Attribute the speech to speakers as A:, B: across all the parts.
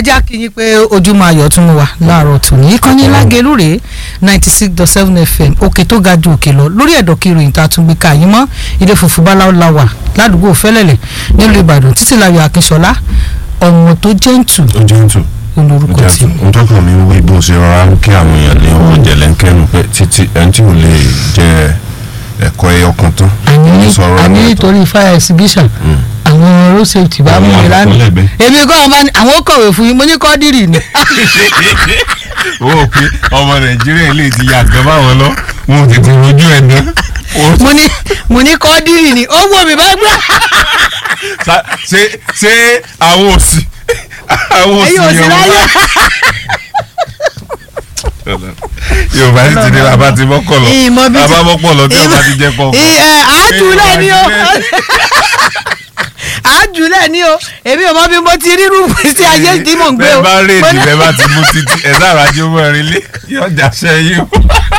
A: jẹ́ àkíyín pé ojúmọ́ ayọ̀ tún wà láàárọ̀ tòní ìkànnì lágẹ̀lú rèé ninety six dot seven fm òkè tó ga ju òkè lọ lórí ẹ̀dọ̀ kí ìròyìn tá a tún gbé ká yín mọ́ ilé funfun báláwo la wà ládùúgbò fẹ́lẹ́lẹ̀ nílùú ìbàdàn títí láyọ̀ akínṣọlá ọmọ tó jẹ́ǹtù
B: ó jẹ́ ń tù
A: olórúkọ tí
B: ohun tó kàn mí wí bó ṣe rọra ń kí àwọn èèyàn ní ọwọ́ jẹ̀lẹ́ńkẹ́nu pé títí ẹni tí ò lè jẹ ẹ̀kọ́ ẹyọ kan tán
A: àní
B: sọ̀rọ̀
A: àní
B: ẹ̀mẹ́ta.
A: nítorí fire exhibition àwọn road safety bá mú mi
B: Àwọn
A: lánàá
B: akọ̀lẹ́gbẹ́.
A: èmi kọ́ ọmọ ni àwọn ó kọ̀wé fún yín mo ní kọ́dírì ni
B: ó wò pé ọmọ nàìjíríà lè ti yàgbẹ́ báwọn lọ wọn ò tètè rojú ẹ̀ ná.
A: mo ní mo ní kọ́dírì ni ó wò mí bá gbà
B: Sa- ṣé ṣé àwọn òsì àwọn òsì
A: ẹ̀yin ò sí
B: yẹn
A: láyé
B: wọ́n yorùbá sì ti ní bàbá ti mọ́kọ̀ lọ
A: ìmọ̀ bí
B: bàbá mọ́kọ̀ lọ tí ọba ti jẹ́ kọ́
A: àájúlẹ̀ ni o àájúlẹ̀ ni o èmi ò mọ bí mo ti rírú sí ayé tí mò ń gbé o
B: bẹ́ẹ̀ bá
A: Mo
B: rèédì
A: ní-
B: bẹ́ẹ̀ bá ti mú títí ẹ̀ sára jó mọ́rin lé yọjà sẹ́yìn o.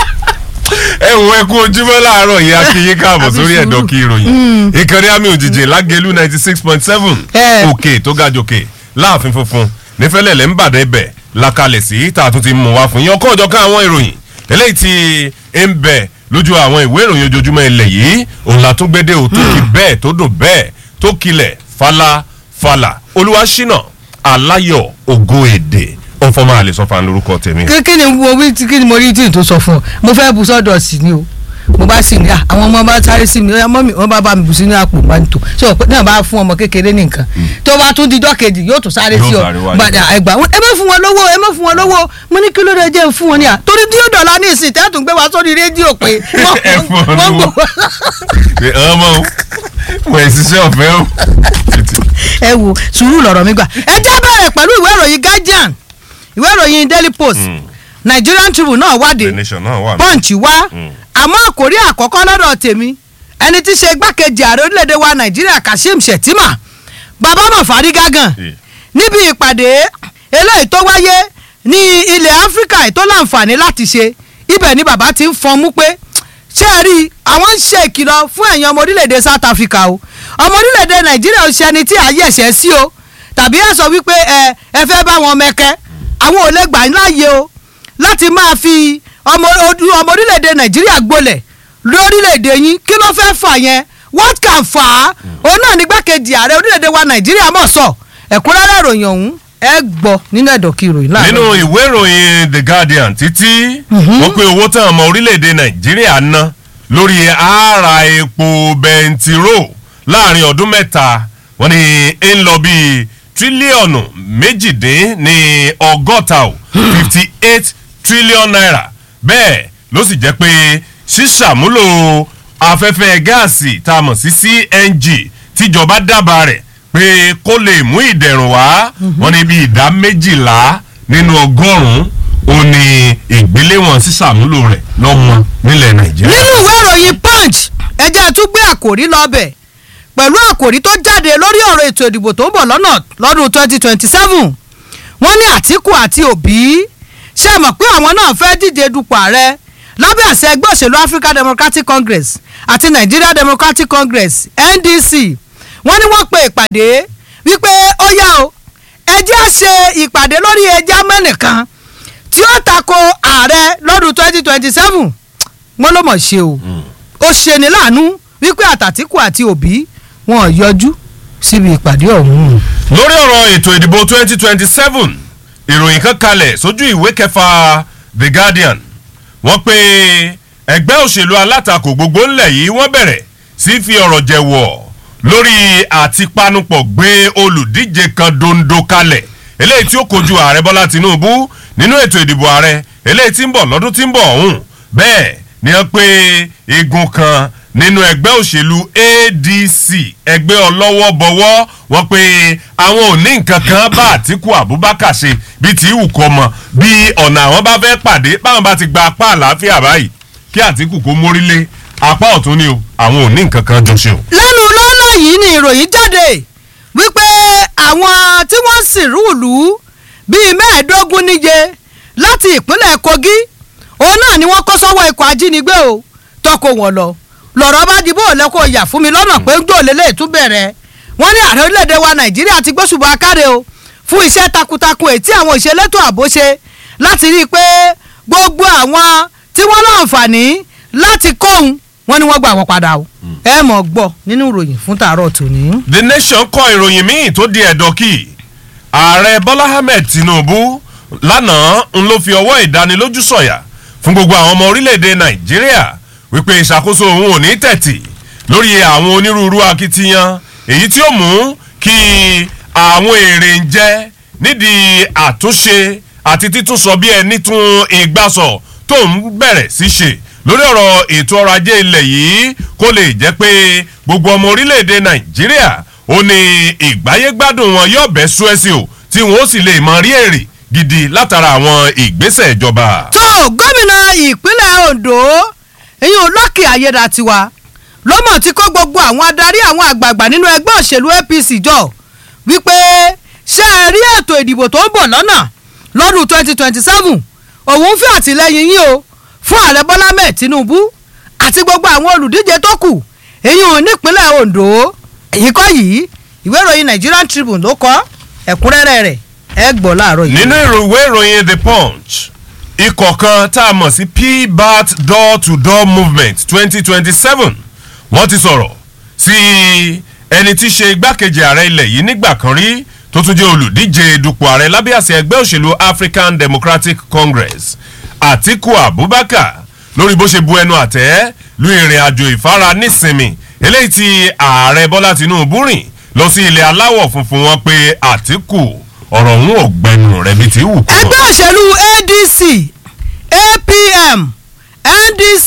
B: ẹ wo ẹ kú ojúmọ́ láàárọ̀ yìí akínyín káàbọ̀
A: Àbí
B: sórí
A: sùúrù.
B: ẹ̀dọ̀ kí ìròyìn ìkànnì àmì òjìjì lágẹ̀lú ninety six point seven
A: Ẹ.
B: òkè tó ga jòkè láàfin funfun nífẹ̀lẹ́lẹ̀ ń bàdàn ibẹ̀ lakalẹ̀ sí tá a tún ti mú wá fún yín ọkọ̀ ọ̀jọ̀ ká àwọn ìròyìn eléyìí tí ń bẹ lójú àwọn ìwé ìròyìn ojoojúmọ́ ilẹ̀ yìí òun la tún gbédè ò tó kì bẹ́ẹ̀ tó dùn bẹ́ẹ̀ tó kilẹ̀ falafala olúwaṣínà aláyọ̀ ògo èdè ọ̀fọ̀mọ́ àlè sọ́fà lórúkọ tèmi.
A: kí kí ni wo wí tí kí ni mo rí tí n tó sọ fún ọ mo fẹ́ bu sọ́dọ̀ sí ni o mo bá sì ní à àwọn ọmọ bá sáré sí mi ọmọ mi wọn bá bá mi bù sínú àpò máa ń tò ṣé o náà bá fún ọmọ kékeré ní nǹkan tó bá tún dijọ́ kejì yóò tún sáré
B: Yóò
A: sí ọ
B: sáré wájú.
A: gbàdá ẹgbà ẹ má fún wọn lówó ẹ má fún wọn lówó mo ní kí ló dé jẹ́ fún wọn ní à torí tí yóò dọ̀la ní ìsìn tẹ́tùn gbé wa sórí rédíò pé
B: Ẹ fún ọ
A: wọ́n
B: lówó.
A: gbọ́
B: Pé ọmọ o wọ́n ẹ̀ ṣiṣẹ́ ọ̀fẹ́ o.
A: ẹ wo sùúrù lọ̀rọ̀ mi gbà ẹ já bẹ̀rẹ̀ pẹ̀lú ìwé ìròyìn guardian ìwé ìròyìn daily post nigerian tribune náà wádìí
B: the nation náà wà.
A: punch wá àmọ́ àkórí àkọ́kọ́ lọ́dọ̀ tèmi ẹni tí í ṣe igbákejì ààrẹ orílẹ̀-èdè wa nàìjíríà kashim shettima bàbá mọ̀ fárígá gan
B: Eh.
A: níbi ìpàdé eléyìí tó wáyé ní ilẹ̀ áfíríkà tó láǹfààní láti ṣe ibẹ̀ ni bàbá ti ń fọnmú pé ṣé ẹ rí i àwọn ń ṣe ìkìlọ̀ fún ẹ̀yin ọmọ orílẹ̀-èdè south africa o ọmọ orílẹ̀-èdè nàìjíríà ò ṣe ẹni tí ààyè ẹ̀ṣẹ̀ sí o tàbí ẹ sọ wípé ẹ ẹ fẹ́ bá wọn mẹ́kẹ́ àwọn ò lè gbà yín láàyè o láti máa fi ọmọ odu- ọmọ orílẹ̀-èdè nàìjíríà gbolẹ̀ lórílẹ̀-èdè yín kí ló fẹ́ fà yẹn what can fà á òun náà ní gbàkejì ààrẹ orílẹ̀-èdè wa nàìjíríà mọ̀ sọ ẹ̀kúnrẹ́rẹ́ ìròyìn ọ̀hún ẹ gbọ́ nínú ẹ̀dọ̀kí ìròyìn láàárọ̀
B: nínú ìwé ìròyìn the guardian títí wọ́n pe owó tán ọmọ orílẹ̀-èdè nàìjíríà ná lórí ààrà epo bẹntiró láàrin ọdún mẹ́ta wọ́n ní ń lọ bíi tírílíọ̀nù méjìdín ní ọgọ́ta o fifty eight trillion naira bẹ́ẹ̀ ló sì jẹ́ pé ṣíṣàmúlò afẹ́fẹ́ gáàsì tá a mọ̀ sí cng tíjọba dábàá rẹ̀ pé kó lè mú ìdẹ̀rùn wá wọ́n ní bí ìdá méjìlá nínú ọgọ́rùn-ún ó ní ìgbéléwọ̀n sísàmúlò rẹ̀ lọ́mọ nílẹ̀ nàìjíríà.
A: nínú ìwé ìròyìn punch ẹjẹ́ tún gbé àkòrí lọ́bẹ̀ pẹ̀lú àkòrí tó jáde lórí ọ̀rọ̀ ètò ìdìbò tó ń bọ̀ lọ́nà lọ́dún 2027 wọ́n ní àtìkù àti òbí ṣe mọ̀ pé àwọn náà fẹ́ díje dupò ààrẹ lábẹ́ àṣẹ ẹgbẹ́ òṣèlú african democratic congress àti nigeria democratic congress ndc wọ́n ní wọ́n pe ìpàdé wípé ó yá o ẹjẹ́ á ṣe ìpàdé lórí ẹja mẹ́nìkan tí ó tako ààrẹ lọ́dún 2027 wọ́n ló mọ̀ ṣe o ó ṣe ní láàánú wípé àtàtìkù àti òbí wọn ò yọjú síbi ìpàdé ọ̀hún.
B: lórí ọ̀rọ̀ ètò ìdìbò 2027 ìròyìn kan kalẹ̀ sójú ìwé kẹfà the guardian wọ́n pe ẹgbẹ́ òṣèlú alátakò gbogbo ńlẹ̀ yìí wọ́n bẹ̀rẹ̀ sí fi ọ̀rọ̀ jẹ̀wọ̀ lórí àtipanupọ̀ gbé olùdíje kan dondo kalẹ̀ eléyìí tí ó kojú ààrẹ bọ́lá tinubu nínú ètò ìdìbò ààrẹ eléyìí tí ń bọ̀ lọ́dún tí ń bọ̀ ọ̀hún bẹ́ẹ̀ ni wọ́n pe igun kan nínú ẹgbẹ́ òṣèlú adc ẹgbẹ́ ọlọ́wọ́ bọ̀wọ́ wọ́n pe àwọn ò ní nǹkan kan bá àtìkù abubakar ṣe bíi tí ìwù kọ́ mọ bí ọ̀nà àwọn bá fẹ́ pàdé báwọn bá ti gba apá àlàáfíà báyìí kí àtìkù kó mórílé apá ọ̀tún ni o àwọn ò ní nǹkan kan jọ ṣe o.
A: lẹ́nu lọ́lọ́ yìí ni ìròyìn jáde wípé àwọn tí wọ́n sì rúùlù bíi mẹ́ẹ̀ẹ́dógún níye láti ìpínlẹ̀ kogi òun náà ni wọ́n kó sọ́wọ́ ikọ̀ ajínigbé o tọkọ wọn lọ lọ̀rọ̀ bá di bó lẹ́kọ̀ọ́ yà fún mi lọ́nà pé ń gbòòlè lè tún bẹ̀rẹ̀ wọ́n ní ààrẹ orílẹ̀-èdè wa nàìjíríà ti gbóṣùbọ̀ akáre o fún iṣẹ́ takuntakun èyí tí àwọn ìṣelétò ààbò ṣe láti rí i pé gbogbo àwọn tí wọ́n láǹfààní láti kóhun wọ́n ní wọ́n gbà wọ́n padà o ẹ mọ̀ gbọ́ nínú ìròyìn fún tàárọ̀ tòní.
B: the nation kọ ìròyìn míì tó di ẹ̀dọ̀ kì ààrẹ bọ́lá ahmed tinubu lánàá ń ló fi ọwọ́ ìdánilójú sọ̀yà fún gbogbo àwọn ọmọ orílẹ̀-èdè nàìjíríà wípé ìṣàkóso òun ò ní tẹ̀tì lórí àwọn onírúurú akitiyan èyí tí ó mú kí àwọn èrè ń jẹ nídìí àtúnṣe àti títúnsọ bí ẹni tún ìgbàsọ tó ń bẹ̀rẹ̀ sí ṣe lórí ọ̀rọ̀ ètò ọrọ̀ ajé ilẹ̀ yìí kó lè jẹ́ pé gbogbo ọmọ orílẹ̀-èdè nàìjíríà ó ní ìgbáyégbádùn wọn yóò bẹ́ súẹ́sì o tí wọn ó sì lè mọ rí èrè gidi látara àwọn ìgbésẹ̀ ìjọba.
A: tó gómìnà ìpínlẹ̀ ondo ìyún lọ́kì ayédatiwa ló mọ̀ tí kó gbogbo àwọn adarí àwọn àgbààgbà nínú ẹgbẹ́ òṣèlú apc jọ wípé ṣé ẹ rí ètò ìdìbò tó ń bọ̀ lọ́nà lọ́dún twenty twenty seven òun fẹ́ àtìlẹ́yìn yín o fún ààrẹ bọ́lá mẹ́ẹ̀ tinubu àti gbogbo àwọn olùdíje tó kù ìyún nípínlẹ̀ ondo èyí kọ́ yìí ìwé ìròyìn nigerian tribune ló kọ ẹ̀kúnrẹ́rẹ́ rẹ̀ ẹ gbọ́ láàárọ̀ yìí.
B: nínú ìwé ìròyìn the punch ikọ̀ kan tá a mọ̀ sí pbat door to door movement twenty twenty seven wọ́n ti sọ̀rọ̀ sí ẹni tí í ṣe igbákejì ààrẹ ilẹ̀ yìí nígbà kan rí tó tún jẹ́ olùdíje dupò ààrẹ lábẹ́ àṣẹ ẹgbẹ́ òṣèlú african democratic congress atiku abubakar lórí bó ṣe bu ẹnu àtẹ́ lu ìrìn àjò ìfara nísinmi eléyìí tí ààrẹ bọ́lá tinubu rìn lọ sí ilẹ̀ aláwọ̀ funfun wọn pé atiku ọ̀rọ̀ òun ò gbẹnu rẹ̀ bí ti wù kú.
A: ẹgbẹ́ òṣèlú adc apm ndc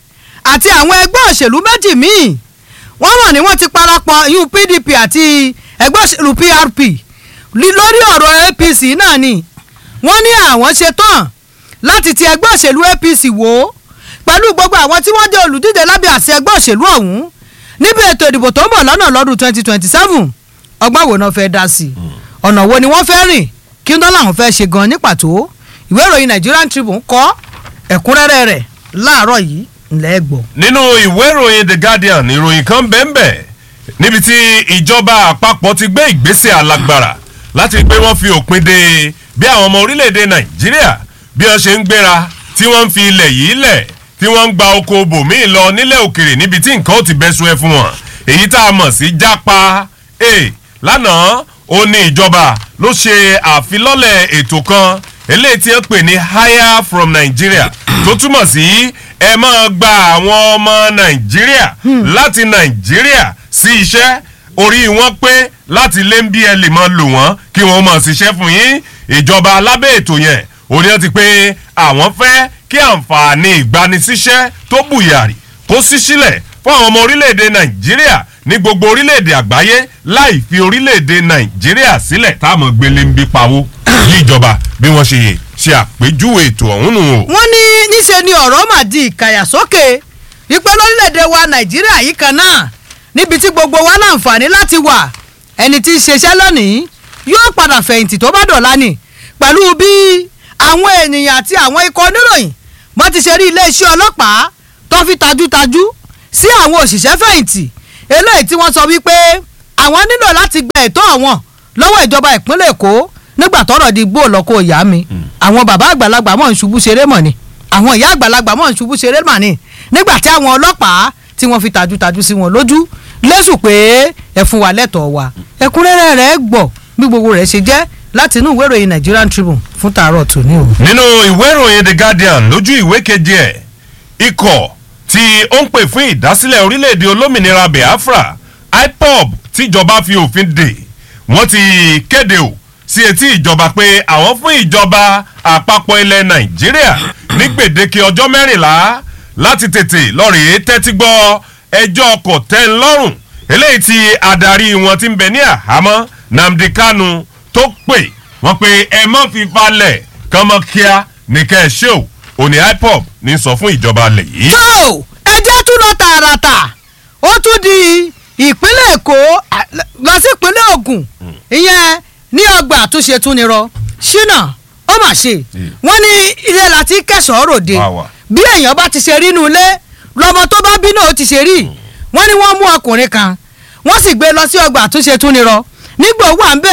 A: àti àwọn ẹgbẹ́ òṣèlú méjì míì wọ́n mọ̀ ní wọ́n ti parapọ̀ yún pdp àti ẹgbẹ́ òṣèlú prp lí- lórí ọ̀rọ̀ apc náà ni wọ́n ní àwọn ṣetán láti ti ẹgbẹ́ òṣèlú apc wò ó pẹ̀lú gbogbo àwọn tí wọ́n jẹ́ olùdíje lábẹ́ àṣẹ ẹgbẹ́ òṣèlú ọ̀hún níbi ètò ìdìbò tó ń bọ̀ lọ́nà lọ́dún twenty twenty seven ọgbọ́n wo náà fẹ́ dá sí i ọ̀nà wo ni wọ́n fẹ́ rìn kí n dọ́là àwọn fẹ́ ṣe gan ní pàtó ìwé ìròyìn nigerian tribune kọ́ ẹ̀kúnrẹ́rẹ́ rẹ̀ láàárọ̀ yìí ńlẹ́ gbọ́.
B: nínú ìwé ìròyìn the guardian ìròyìn kan bẹ́ẹ̀nbẹ́ níbi tí ìjọba àpapọ̀ ti gbé ìgbésẹ̀ alágbára láti pé wọ́n fi òpin de bí àwọn ọmọ orílẹ̀-èdè nàìjíríà bí wọ́n ṣe ń gbéra tí wọ́n ń fi ilẹ̀ yìí lẹ̀ tí wọ́n ń gba oko bòmíì lọ nílẹ̀ òkèrè níbi tí nǹkan ó ti bẹ́ sún ẹ fún wọn èyí tá a mọ̀ sí jápa e lánàá ó ní ìjọba ló ṣe àfilọ́lẹ̀ ètò kan eléyìí tí wọ́n pè ní hire from nigeria tó túmọ̀ sí ẹ máa gba àwọn ọmọ nàìjíríà láti nàìjíríà sí iṣẹ́ orí wọn pé láti lé ń bí ẹ lè máa lò wọ́n kí wọ́n máa ṣiṣẹ́ fún yín ìjọba alábẹ́ ètò yẹn òní wọn ti pé àwọn fẹ́ kí àǹfààní ìgbanisíṣẹ́ tó bùyàrì kó sí sílẹ̀ fún àwọn ọmọ orílẹ̀-èdè nàìjíríà ní gbogbo orílẹ̀-èdè àgbáyé láì fi orílẹ̀-èdè nàìjíríà sílẹ̀ táwọn gbélé ń bí pawó bí ìjọba bí wọ́n ṣe ṣe àpèjúwe ètò ọ̀hún nù o.
A: wọ́n ní níṣe ni ọ̀rọ̀ mà di ìkàyàsókè wípé lórílẹ̀‐èdè wa nàìjíríà yìí kan náà níbi tí gbogbo wa láǹfààní láti wà ẹni tí ń ṣiṣẹ́ lónìí yóò padà fẹ̀yìntì tó bá dọ̀la nì pẹ̀lú bí àwọn ènìyàn àti àwọn ikọ̀ oníròyìn wọ́n ti ṣe rí iléeṣẹ́ ọlọ́pàá tó fi tajútajú sí àwọn òṣìṣẹ́ fẹ̀yìntì eléyìí tí wọ́n sọ wípé àwọn nílò láti gba ẹ̀tọ́ àwọn lọ́wọ́ ìjọba ìpínlẹ̀ èkó nígbà tọ́rọ̀ di gbó lọ́kọ́ ìyá mi àwọn bàbá àgbàlagbà mọ̀ ń ṣubú ṣeré mọ̀ ni àwọn ìyá àgbàlagbà mọ̀ ń ṣubú ṣeré mọ̀ ni nígbà tí àwọn ọlọ́pàá tí wọ́n fi tajútajú sí wọn lójú lẹ́sùn pé ẹ fún wa lẹ́tọ̀ọ́ wa ẹ̀kúnrẹ́rẹ́ rẹ̀ gbọ́ bí gbogbo rẹ̀ ṣe jẹ́ láti inú ìwé ìròyìn Nigerian Tribune fún tàárọ̀ tòní o.
B: nínú ìwé ìròyìn the guardian lójú ìwé keje ẹ̀ ikọ̀ tí ó ń pè fún ìdásílẹ̀ orílẹ̀-èdè olómìnira biafra ipob tíjọba fi òfin dè wọ́n ti kéde o sí etí ìjọba pé àwọn fún ìjọba àpapọ̀ ilẹ̀ nàìjíríà ní gbèdéke ọjọ́ mẹ́rìnlá láti tètè lọ́ọ̀rì tẹ́tí gbọ́ ẹjọ́ kòtẹ́nlọ́rùn eléyìí tí adarí wọn ti ń bẹ ní àhámọ́ nnamdi kanu tó pè wọ́n pé ẹ mọ́ fi falẹ̀ kánmọ́ kíá ní kẹ́ ẹ ṣe o òní ipob ní sọ fún ìjọba alẹ̀ yìí.
A: tó ẹjẹ́ tún lọ tààràtà ó tún di ìpínlẹ̀ èkó à, lọ sí ìpínlẹ̀ ògùn ìyẹn ní ọgbà àtúnṣe tún ni rọ ṣínà ó mà ṣe wọ́n ní ilé láti kẹsàn-án ròde
B: Wá wá.
A: bí èèyàn bá ti ṣe rí inú ilé lọmọ tó bá bí náà ó ti ṣe rí wọ́n ní wọ́n mú ọkùnrin kan wọ́n sì gbé lọ sí ọgbà àtúnṣe tún ni rọ nígbà owó à ń bẹ̀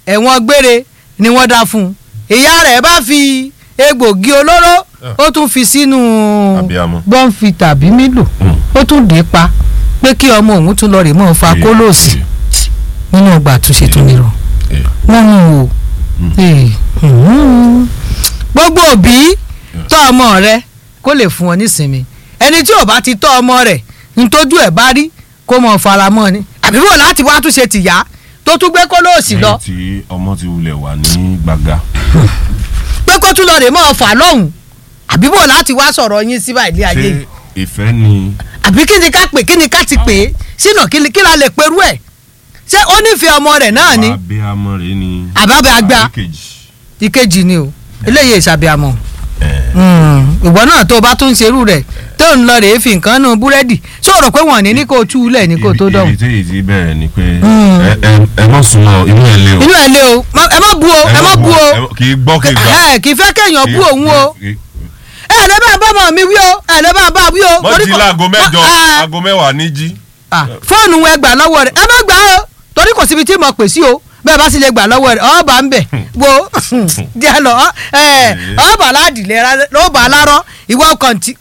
A: ẹ̀wọ̀n gbére ni wọ́n dá fún un ìyá rẹ̀ bá fi egbògi olóró ó tún fi sínú
B: Abiyamọ.
A: bọ́ǹfì tàbí mílò
B: Mm.
A: ó tún dé pa pé kí ọmọ òun tún lọ rè mọ́ fa kólóòsì nínú ọgbà àtúnṣe tó nírọ̀
B: Eh.
A: wọ́n mú o Eh, hmm. gbogbo òbí tọ́ ọmọ rẹ kó lè fún ọ nísinmi ẹni tí ò bá ti tọ́ ọmọ rẹ̀ ntójú ẹ̀ bá rí kó mọ̀ faramọ́ ni àbí wò láti wá túnṣe tìyá tó tún gbé kólóòsì lọ
B: lẹ́yìn tí ọmọ ti wulẹ̀ wà ní gbàgà.
A: pé kó tún lọ rè mọ́ fà lọ́hùn àbí wò láti wá sọ̀rọ̀ yín síbà ilé ayé
B: ṣé
A: yìí
B: ìfẹ́ ni
A: àbí kí ni ká pè kí ni ká ti pè é sínú kí ni- kí la lè perú ẹ̀ ṣé ó nífẹ̀ẹ́ ọmọ rẹ̀ náà ni
B: abiyamọ rẹ ni.
A: àbábẹ́ àgbà
B: àbíkejì.
A: ìkejì ni o eléyìí ìsàbíàmọ́
B: Eh,
A: ìwọ náà tó o bá tún ṣerú rẹ̀ tó ń lọ rèé fi nǹkan nù búrẹ́dì ṣó rò pé wọ́n ní ní kó o tú u lẹ̀ ní kó o tó
B: ibi-
A: dọ̀hùn.
B: ibi tí èyí ti bẹ̀rẹ̀ ni pé
A: Mm.
B: ẹ- ẹ- ẹ má súnmọ́ inú ẹ̀ lé o.
A: inú ẹ̀ lé o má- ẹ má bu o ẹ má bu o
B: ẹ má- kì í gbọ́ kì í gbà.
A: ẹ kì í fẹ́ kéèyàn bú òun o
B: Kì í-
A: ẹ ẹ̀ lè bá bá ọmọ mi wí o ẹ lè bá bá wí o.
B: wọ́n
A: torí
B: jí
A: kò-
B: láago mẹ́jọ
A: Ah, ah,
B: aago mẹ́wàá ní jí.
A: ah, fóònù ẹ gbà lọ́wọ́ rẹ̀ ẹ má gbà o torí kò síbi tí mo pè sí o bẹ́ẹ̀ bá sì lè gbà lọ́wọ́ rẹ̀ ọba ń bẹ̀ wo díẹ̀ lọ ẹ ọba aládìlẹ̀ lọ́ba alárọ̀ ìwọ kọ́ntínú.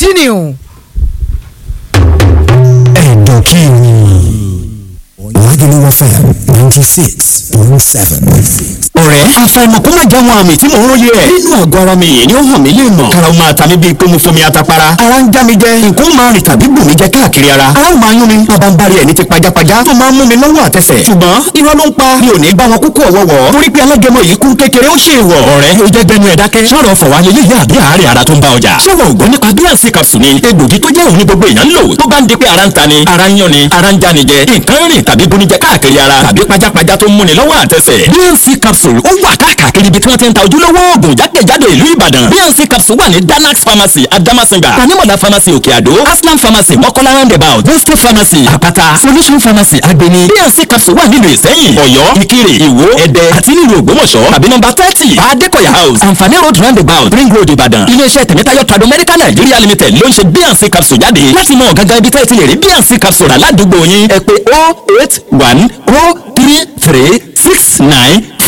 C: ẹ̀dọ̀ kí ni Lagelu FM ninety six point seven. ọ̀rẹ́ àfàìmọ̀ kó má jáwọn àmì tí mò ń róye ẹ̀. nínú àgọ́ ara mi yìí ni ó hàn mí lè mọ̀. kára ó máa ta mí bíi pé mo fomi atapara. ara ń já mi jẹ nǹkan ó máa rìn tàbí bù mí jẹ káàkiri ara. ara ó máa yún mi bàbá ń bari ẹ̀ ní ti pajápajá tó máa ń mú mi lọ́wọ́ àtẹsẹ̀. ṣùgbọ́n irọ́ ló ń pa mi ò ní bá wọn kúkú ọ̀wọ́wọ́. torí pé alágẹmọ yìí kún kékeré ó ṣe ìwọ̀. ọ̀rẹ́ ó jẹ́ gbẹnu ẹ̀ dákẹ́. sọ̀rọ̀ fọ̀wá lélẹ̀ yá àbí àárẹ̀ ara tó ń bá ọjà. ṣé wọn ò gbọ́ nípa bíànsì capsule ni egbògi tó jẹ́ òun ní gbogbo èèyàn ń lò tó bá ń di pé ara ń ta ni ara ń yán ni ara ń já ni jẹ nǹkan rìn tàbí bunijẹ káàkiri ara tàbí pajápajá tó ń múni lọ́wọ́ àtẹsẹ̀. bíànsì capsule ó wà káàkiri ibi tí wọ́n ti ń ta ojúlówó oògùn jákèjádò ìlú ìbàdàn bíànsì capsule wà ní danax pharmacy adamasinga tanimola pharmacy òkè àdó aslam pharmacy mọ́kọ́lá roundabout boste pharmacy àpáta solution pharmacy agbeni bíànsì capsule wà nílùú ìsẹ́yìn ọ̀yọ́ ìkirè ìwó ẹ̀dẹ́ àti nílùú ògbómọ̀ṣọ́ tàbí nọ́mbà thirty adékọ̀yà house àǹfààní road roundabout ring road ìbàdàn iléeṣẹ́ tẹ̀mẹ́tayọ̀ trado medical nigeria limited ló ń ṣe bíànsì capsule jáde láti mọ gangan ibi tẹ́ ẹ ti lè rí bíànsì capsule rà ládùúgbò yín ẹ pé oh eight one oh three three six nine